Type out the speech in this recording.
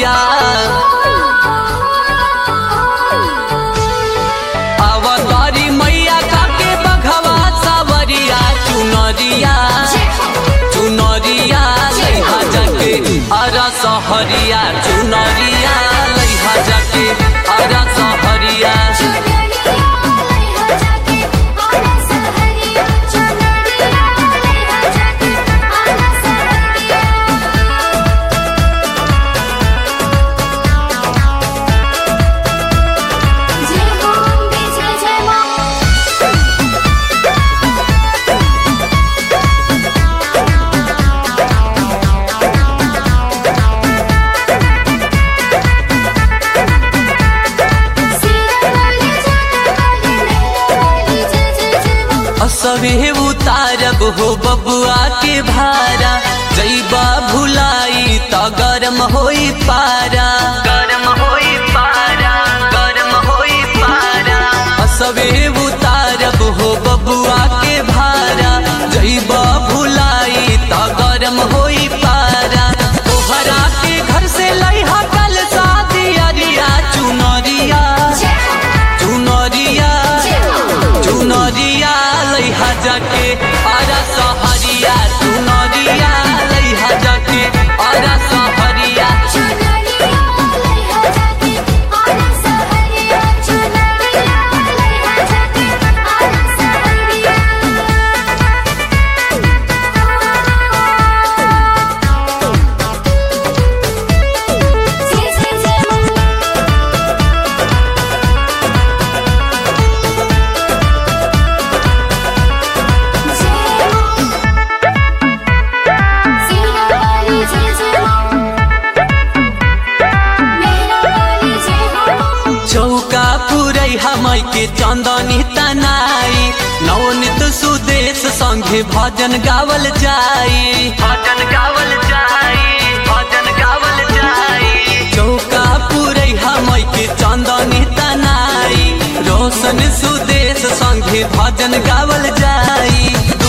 सहरिया अवतारी मैया काके बघवा सावरिया चुनरिया चुनरिया लैहा जाके अरा सहरिया चुनरिया लैहा जाके अरा सहरिया असबे उतारब हो बबुआ के भारा जैबा भुलाई त गरम होई पारा गरम होई पारा गरम होई पारा असबे उतारब हो बबुआ के भारा जैबा भुलाई त गरम होई पारा तोहरा के घर से लइहा कल शादी अरिया चुनरिया चुनरिया चुनरिया लैहा जाके आरा सहरिया चुनरिया लैहा जाके आरा सहरिया चौका पुरै हमई के चंदनी तनाई नवनीत सुदेश संगे भजन गावल जाई भजन गावल जाई भजन गावल जाई चौका पुरै हमई के चंदनी तनाई रोशन सुदेश संगे भजन गावल जाई